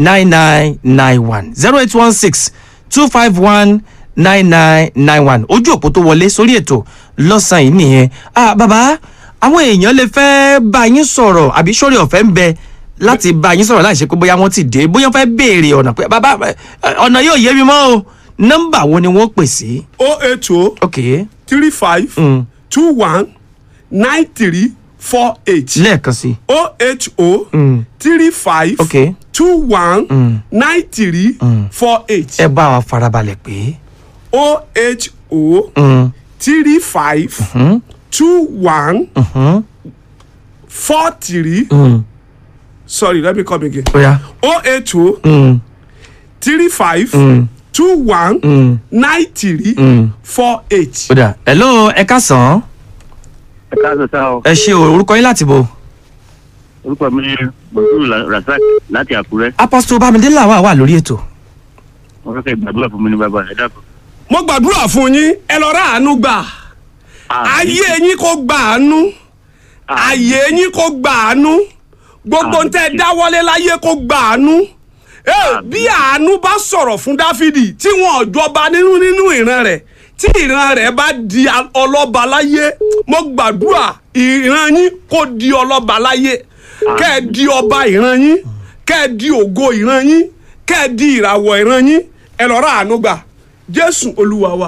nine nine nine one zero eight one six two five one nine nine nine one ojú òpó tó wọlé sórí ètò lọ́sàn-án yìí nìyẹn ah bàbá àwọn èèyàn lè fẹ́ bá yín sọ̀rọ̀ àbí sórí ọ̀fẹ́ ń bẹ láti bá yín sọ̀rọ̀ láì ṣe pé bóyá wọ́n ti dé bóyá wọ́n fẹ́ béèrè ọ̀nà pé bàbá ẹ, ọ̀nà yóò yé mi mọ́ o nọ́mbà wo ni wọ́n pè sí. o eight o ok three five Mm. two one nine three four eight lẹ́ẹ̀kan sí. o eight o Mm. three five ok two one nine three four eight ẹ bá wa farabalẹ̀ pé. o eight o Mm. three five two one four three Mm. sorry let me come again bóyá. o eight o Mm. three five Mm. two one Mm. nine three Mm. four eight. kódà hello ẹ káàsán ẹ káàsán sá o ẹ ṣe o, orúkọ yín láti bo. orúkọ mi ni bọ̀dúrù rasaq láti àkúrẹ́ apostle bámidélé àwa wà lórí ètò. wọ́n fẹ́ kẹ́ gbàdúrà fún mi ní bàbá ẹ dákun. mo gbàdúrà fún yín ẹ lọ rà àánú gbà ayé yín kó gbà àánú ayé yín kó gbà àánú gbogbo ń tẹ dáwọ́lé láyé kó gbà àánú Ẹ, bí àánú bá sọ̀rọ̀ fún dáfídì tí wọn ò jọba nínú nínú ìran rẹ̀ tí ìran rẹ̀ bá di a- ọlọ́ba láyé mo gbàdúrà ìran yín kó di ọlọ́ba láyé kẹ́ ẹ di ọba ìran yín kẹ́ ẹ di ògo ìran yín kẹ́ ẹ di ìràwọ̀ ìran yín ẹ lọ rà àánú gbà jésù olúwa wa.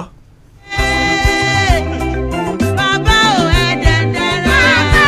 Bàbá ò ẹ dẹ̀dẹ̀rẹ̀.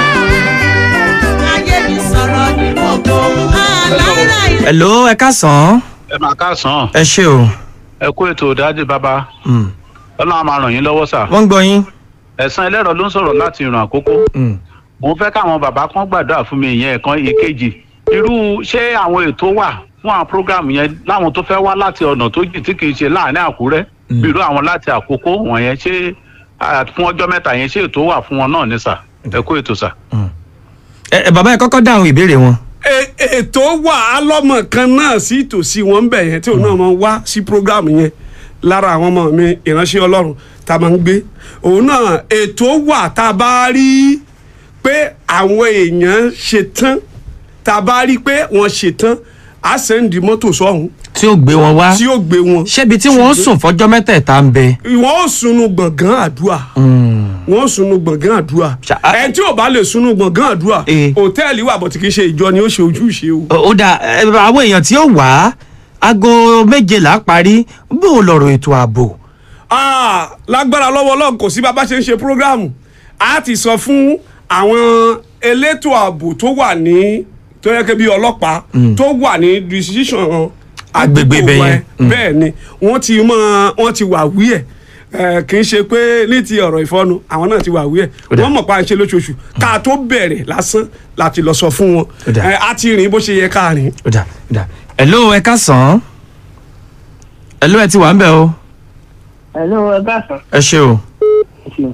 Ayé mi sọ̀rọ̀ ní gbogbo. Àlàra ìlú. hello ẹ káàsán ẹ máa káàsán ẹ ṣe o. ẹ kú ètò dájú bàbá Mm. ọlọ́run á máa ràn yín lọ́wọ́ sà wọ́n ń gbọ́ yín. ẹ̀sán ẹlẹ́rọ ló ń sọ̀rọ̀ láti ìrìn àkókò Mm. mo fẹ́ káwọn bàbá kan gbàdúrà fún mi ìyẹn ẹ̀kan ìkejì irú ṣé àwọn ètò wà fún àwọn prógrámù yẹn láwọn tó fẹ́ wá láti ọ̀nà tó jì tí kì í ṣe láàrin àkúrẹ́ bí irú àwọn láti àkókò wọ̀nyẹn ṣé à, fún ọjọ́ mẹ́ta yẹn ṣé ètò wà fún wọn náà ní sà ẹ kú ètò sà. ẹ ẹ, bàbá ẹ kọ́kọ́ dáhùn ìbéèrè wọn. E- ètò wà á lọ́mọ kan náà sí tòsí wọn bẹ̀ yẹn tí òun náà máa ń wá sí programu yẹn lára àwọn ọmọ mi ìránṣẹ́ ọlọ́run tá a máa ń gbé òun náà ètò wà tá a bá rí pé àwọn èèyàn ṣe tán tá a bá rí pé wọ́n ṣe tán á sẹ́ndì mọ́tò sọ́hún tí ó gbé wọn wá. tí yóò gbé wọn. ṣébi tí wọ́n sùn fọjọ́ mẹ́tẹ̀ẹ̀ta ń bẹ. wọ́n ó sunu gbọ̀ngàn àdúrà wọ́n ó sunu gbọ̀ngàn àdúrà Ṣá- ẹni tí ò bá lè sunu gbọ̀ngàn àdúrà Eh. hòtẹ́ẹ̀lì wà bọ̀ tí kì í ṣe ìjọ ni ó ṣe ojúṣe o. ó dà ẹ, àwọn èèyàn tí ó wà aago méje là á parí bó o lọ̀rọ̀ ètò ààbò. Ah, lágbára lọ́wọ́ ọlọ́run kò sí bá a bá ṣe ń ṣe prógráàmù a ti sọ fún àwọn elétò ààbò tó wà ní tó yẹ kí bí ọlọ́pàá tó wà ní decision Agbègbè àdúgbò bẹ́ẹ̀ wa yẹn. ẹ. bẹ́ẹ̀ ni wọ́n ti mọ wọ́n ti wà wí ẹ̀ Eh, kì í ṣe pé ní ti ọ̀rọ̀ ìfọ́nu àwọn náà ti wà wí ẹ̀ Ó dà. wọ́n mọ̀ pa à ń ṣe lóṣooṣù ká tó bẹ̀rẹ̀ lásán láti lọ sọ fún wọn Ó dà. Eh, a ti rìn bó ṣe yẹ ká rìn. ó dà ó dà. hello ẹ káàsán. hello ẹ ti wà ń bẹ̀ o. Hello, ẹ káàsán. ẹ ṣe o. Ẹ ṣeun.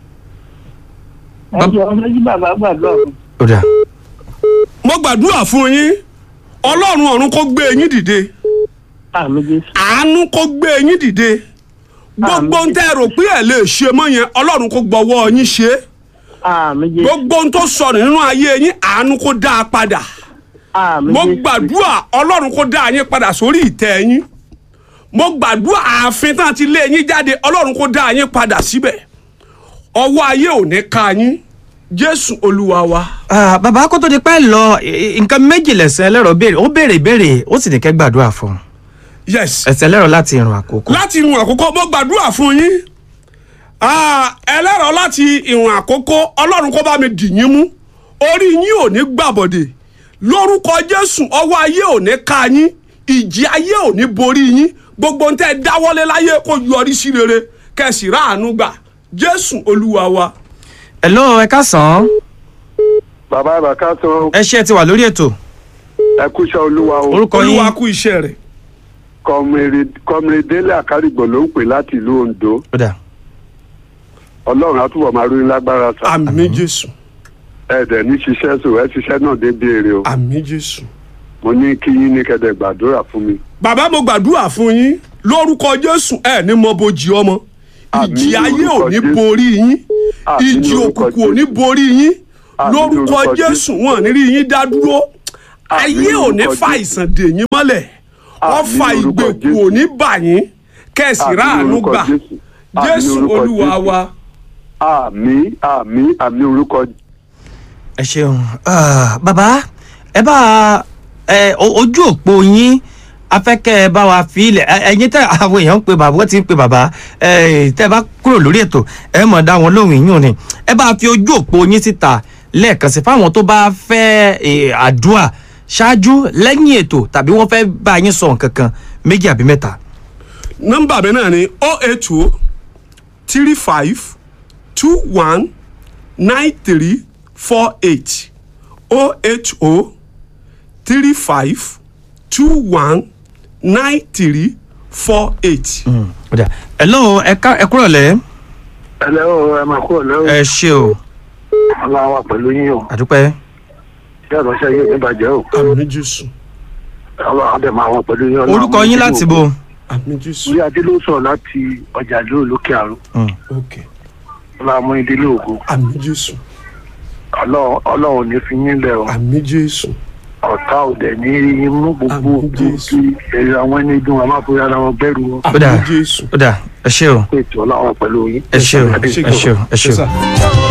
ẹ jọ ọmọ méjì bàbá gbàdúrà fún. ó dà. mo gbàdúrà fún yín ọlọ́run ọ̀run kó gbé yín dìde. àmì jésù. àánú kó gbé yín dìde gbogbo ń tẹ́ ẹ rò pé ẹ lè ṣe mọ́ yẹn ọlọ́run kó gbọ́wọ́ yín ṣe é àmì jésù. gbogbo ń tó sọnù nínú ayé yín àánú kó dá a padà àmì mo jésù. gbàdúrà ọlọ́run kó dá yín padà sórí ìtẹ́ yín mo gbàdúrà ààfin tán ti lé yín jáde ọlọ́run kó dá yín padà síbẹ̀ ọwọ́ ayé ò ní ká yín jésù olúwa wa. Ah, bàbá kó tó di pẹ́ lọ ì- ì- nǹkan méjì lẹ̀sẹ̀ ẹlẹ́rọ béèrè ó béèrè ìbéèrè ó sì ní kẹ́ gbàdúrà fún un. yes. ẹ̀sẹ̀ ẹlẹ́rọ láti ìrùn àkókò. láti ìwọ̀n àkókò mo gbàdúrà fún yín Ah, ẹlẹ́rọ láti ìwọ̀n àkókò ọlọ́run kó bá mi dì yín mú orí yín ò ní gbàbọ̀dè lórúkọ jésù ọwọ́ ayé ò ní ká yín ìjì ayé ò ní borí yín gbogbo ń tẹ́ ẹ dáwọ́lé láyé kó yọrí sí rere kẹsì ráàánú gbà jésù olúwa wa. hello ẹ káàsán. bàbá àbàká sọ ẹ ṣe ẹ ti wà lórí ètò. ẹkúṣẹ olúwa o orúkọ yín olúwa kú iṣẹ́ rẹ̀ kọmire délé àkárìgbò ló ń pè láti ìlú ondo ó dà. ọlọ́run àtúbọ̀ máa ròyìn lágbára sá àmì jésù ẹ̀ẹ́dẹ̀ ní ṣiṣẹ́ sò ẹ ṣiṣẹ́ náà débi èrè o àmì jésù. mo ní kí yín ní kẹ́dẹ̀ gbàdúrà fún mi bàbá mo gbàdúrà fún yín lórúkọ jésù ẹ ní mọ bójì ọmọ Àmín ìjì ayé ò lórúkọ ní Jésù. borí yín Àmín ìjì lórúkọ òkùnkùn ò ní Jésù. borí yín Àmín lórúkọ lórúkọ jésù wọn ò ní rí yín dá dúró ayé ò ní fa àìsàn dè yín mọ́lẹ̀ wọ́n Àmín fa lórúkọ ìgbèkùn Jésù. ò ní bà yín kẹ̀sì Àmín ráàánú lórúkọ gbà Jésù. Àmín jésù lórúkọ olúwa Jésù. wa. àmì àmì àmì orúkọ ẹ ṣeun Ah, bàbá ẹ bá ẹ o- ojú òpó yín afẹ́kẹ́ ẹ bá wa fi ilẹ̀ ẹ- ẹ̀yin tẹ àwọn èèyàn ń pe bàbá wọ́n ti ń pe bàbá ẹ tẹ bá kúrò lórí ètò ẹ mọ̀ dá wọn lóhùn yín ni ẹ bá fi ojú òpó yín síta lẹ́ẹ̀kan sí fáwọn tó bá fẹ́ ẹ, àdúrà ṣáájú lẹ́yìn ètò tàbí wọ́n fẹ́ bá yín sọ nǹkan kan méjì àbí mẹ́ta. nọ́mbà mi náà ni o eight o three five two one nine three four eight o eight o three five two one nine three four eight. Ọ̀dà. hello ẹ ká ẹ kúrò lẹ́ ẹlẹ́ o ẹ máa kúrò lẹ́wọ̀ ẹ ṣe o ọlọ́run wà pẹ̀lú yín o àdúpẹ́ ṣé ìránṣẹ́ yín ò ní bàjẹ́ o àmì jésù ọlọ́run á dẹ̀ máa wà pẹ̀lú yín. Ọlọ́run orúkọ á yín mú láti yín bo. àmì jésù. orí adé ló sọ̀rọ̀ láti ọjà lóò lókè àrùn ok ọlọ́run mú ìdílé ògo àmì jésù ọlọ́run ọlọ́run ò ní fi yín lẹ̀ o àmì jésù ọ̀tá ò dẹ̀ ní rí yín mú gbogbo Àmín òkú Jésù. kí èrè àwọn ẹni dùn wọn má fi ara wọn bẹ̀rù wọn Ó dà. àmì jésù. ó dà ẹ ṣe o pé ètò ọlọ́run pẹ̀lú yín. ẹ ṣe o ẹ ṣe o ẹ ṣe o. Yes, sir.